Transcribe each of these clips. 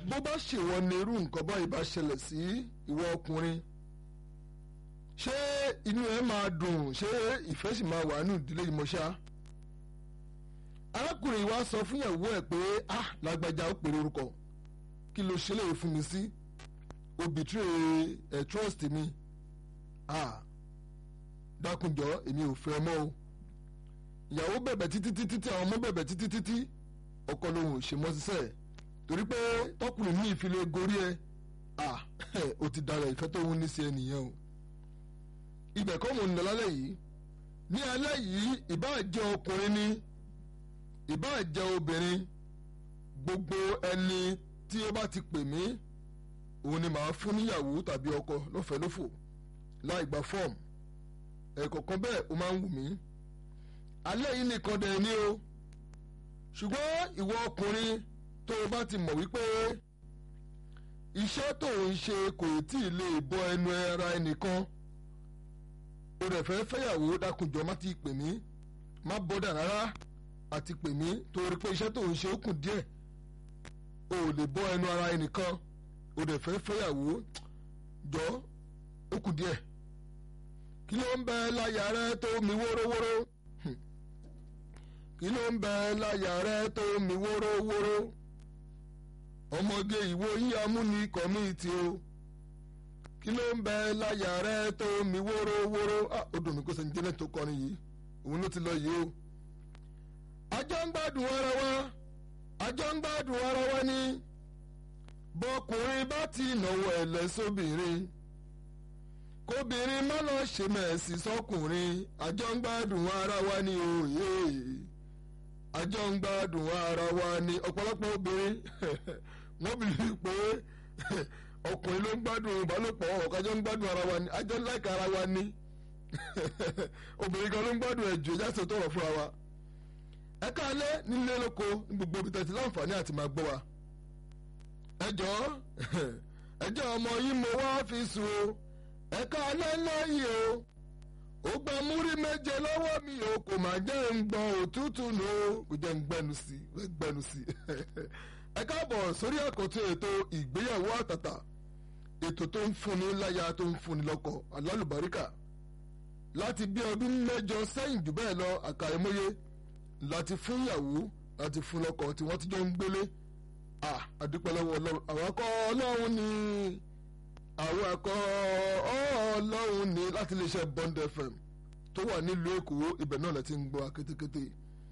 bó bá ṣèwọ ni irú nǹkan báyìí bá ṣẹlẹ̀ sí ìwọ ọkùnrin ṣé inú ẹ máa dùn ṣé ìfẹ́ sì máa wà nínú ìdílé yìí mọ́ṣá arákùnrin wa sọ fún ìyàwó ẹ̀ pé ah lágbájá ó pèrè orúkọ kí ló ṣe léyìí fún mi sí o betray ẹ trust mi ah dákunjọ èmi ò fẹ́ mọ́ o ìyàwó bẹ̀bẹ̀ títí títí tí àwọn ọmọ bẹ̀bẹ̀ títí títí ọkọ lòun ò ṣe mọ́ sísẹ́ torí pé tọkùnrin ní ìfilé gorí ẹ ah o ti dára ìfẹ́ tó ń ní sí ẹ nìyẹn o ibẹ̀ kọ́ mò ń lọ lálẹ́ yìí ní alẹ́ yìí ìbáà jẹ́ ọkùnrin ni ìbáà jẹ́ obìnrin gbogbo ẹni tí ó bá ti pè mí òun ni màá fún níyàwó tàbí ọkọ lọ́fẹ̀ẹ́ lófò láì gba fọ́ọ̀mù ẹ̀kọ̀ọ̀kan bẹ́ẹ̀ ó máa ń wù mí alẹ́ yìí nìkan dẹ̀ ni o ṣùgbọ́n ìwọ ọkùnrin tó o bá ti mọ̀ wípé iṣẹ́ tó ń ṣe kò tí ì lè bọ ẹnu ara ẹnìkan o rẹ̀ fẹ́ fẹ́yàwó dákunjọ má ti pè mí má bọ́dà rárá àti pè mí torí pé iṣẹ́ tó ń ṣe ó kù díẹ̀ o ò lè bọ́ ẹnu ara ẹnìkan o rẹ̀ fẹ́ fẹ́yàwó jọ ó kù díẹ̀ kí ló ń bẹ láyà rẹ tó mi wórówóró kí ló ń bẹ láyà rẹ tó mi wórówóró ọmọge ìwo yín amúnikọ̀ mi ti o kí ló ń bẹ láyà rẹ tó mi wórówóró ó dùn mí kó sẹ́ni jẹ́lẹ̀ tó kọrin yìí òun ló ti lọ yìí o. àjọ ń gbádùn ara wa àjọ ń gbádùn ara wa ni bọkùnrin bá ti náwó ẹlẹ́sọ́bìnrin kóbìnrin má lọ ṣe mẹ̀sì sọkùnrin àjọ ń gbádùn ara wa ni òye àjọ ń gbádùn ara wa ni ọ̀pọ̀lọpọ̀ obìnrin wọ́n bìrì pé ọkùnrin ló ń gbádùn ìbálòpọ̀ ọ̀kájọ́ ń gbádùn ara wa ni àjọ ń láìka ara wa ni obìnrin kan ló ń gbádùn ẹ̀jọ̀ ìjà sọ tọrọ fúnra wa ẹ káalẹ́ nílé lóko ní gbogbo ibi tẹ̀sí láǹfààní àti máa gbọ́ wa ẹjọ́ ẹjọ́ ọmọ yìí mo wá fi sùn o ẹ káalẹ́ lẹ́yìn o ó gba múrí méje lọ́wọ́ mi o kò má jẹ́ ń gbọ́ òtútù nù o kò jẹ́ ń gbẹnu sí i gbẹnu sí i ẹ káàbọ̀ sórí àkọ́tún ètò ìgbéyàwó àtàtà ètò tó ń fúnni láya tó ń fúnni lọ́kọ alálùbáríkà láti bí ọdún mẹ́jọ sẹ́yìn jù bẹ́ẹ̀ lọ àkàìmọye láti fún ìyàwó láti fún lọ́kọ tí wọ́n ti jọ ń gbélé àdúpẹ́ lọ́wọ́ ọlọ́run àwọn akọ́ ọlọ́run ni àwọn akọ́ ọlọ́run ni láti lè ṣe Bond FM tó wà nílùú Èkó ibẹ̀ náà lẹ ti ń gbọ́ akétékété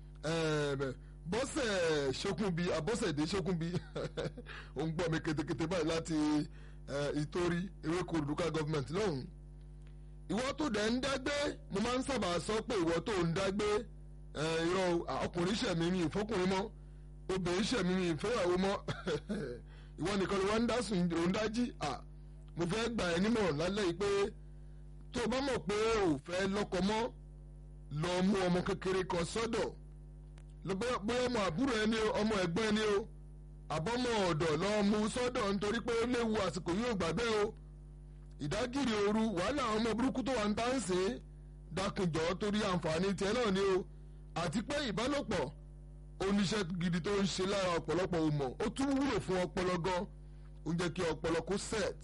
bọ́sẹ̀ ṣókùnbí àbọ́sẹ̀dé ṣókùnbí ó ń gbọ́ mi kétékété báyìí láti ìtorí ewéko olùdókà gọ́fìmẹ̀ntì lọ́hùn. ìwọ tó dẹ̀ ń dágbé mo máa ń sábà sọ pé ìwọ tó ń dágbé irọ́ ọkùnrin ṣẹ̀mí mi ìfọkùnrin mọ́ obìnrin ṣẹ̀mí mi ìfẹ́yàwó mọ́ ìwọ nìkan ni wọ́n ń dá sùn òun dájí mo fẹ́ gbà ẹ́ nímọ̀ràn lálẹ́ yìí pé tó o bá mọ̀ pé o fẹ́ lọ́kọ mọ́ lọ mú ọmọ kékeré kan sọ́dọ̀ bóyá ọmọ àbúrò ẹni o ọmọ ẹ̀gbọ́n ẹni o àbọ̀mọ̀ ọ̀dọ̀ lọ mú sọ́dọ̀ nítorí pé ó léwu àsìkò yóò gbàgbé o ìdágìrì ooru wàhálà àwọn ọmọ burúkú tó wà ń tán sí dákunjọ́ torí àǹfààní tiẹ̀ náà ni o àti pé ìbálòpọ̀ oníṣẹ́ gidi tó ń ṣe lára ọ̀pọ̀lọpọ̀ ò mọ̀ ó tún wúlò fún ọpọlọ gan ó ń jẹ́ kí ọpọlọ kó set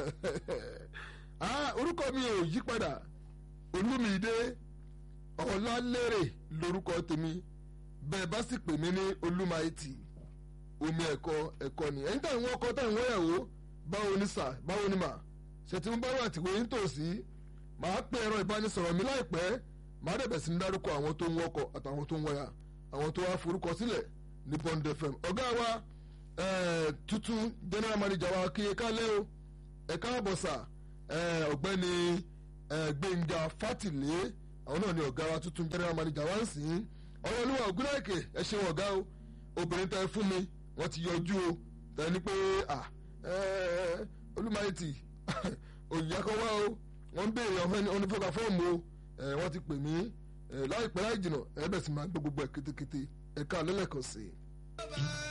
orúkọ mi ò yí padà olúmídé ọ̀làlérè lórúkọ tèmi bẹ́ẹ̀ bá sì pè mí ní olúmaìtì omi ẹ̀kọ́ ẹ̀kọ́ ni ẹ̀yin táwọn ọkọ táwọn ìyàwó báwo ni sà báwo ni mà ṣètìmú báwo àtìwé ń tòsí màá pè ẹ̀rọ ìbánisọ̀rọ̀ mi láìpẹ́ màá dẹ̀bẹ̀ sí ní dárúkọ àwọn tó ń wọkọ̀ àtàwọn tó ń wọ̀yà àwọn tó wá forúkọ sílẹ̀ ní Bond FM ọ̀gá wa tuntun general manager wa kí ẹ kálẹ́ o ẹ káàbọ̀ sà ọ̀gbẹ́ni Gbẹ̀ngà Fátìlé àwọn náà ni ọ̀gá wa tuntun general manager wa ń sìn ọlọ́lúwa ògúnlẹ̀kẹ̀ ẹ ṣeun ọ̀gá o obìnrin tẹ fún mi wọ́n ti yọjú o tẹ ní pé olùmọ̀ẹ́tì òyìnbá kan wá o wọ́n ń béèrè ọ̀nìfọ́gà fọ́ọ̀mù o wọ́n ti pè mí láìpẹ́ láì jìnnà ẹ bẹ̀ sì máa gbọ́ gbogbo ẹ̀ kétékété ẹ̀ka lẹ́lẹ́kan sí i.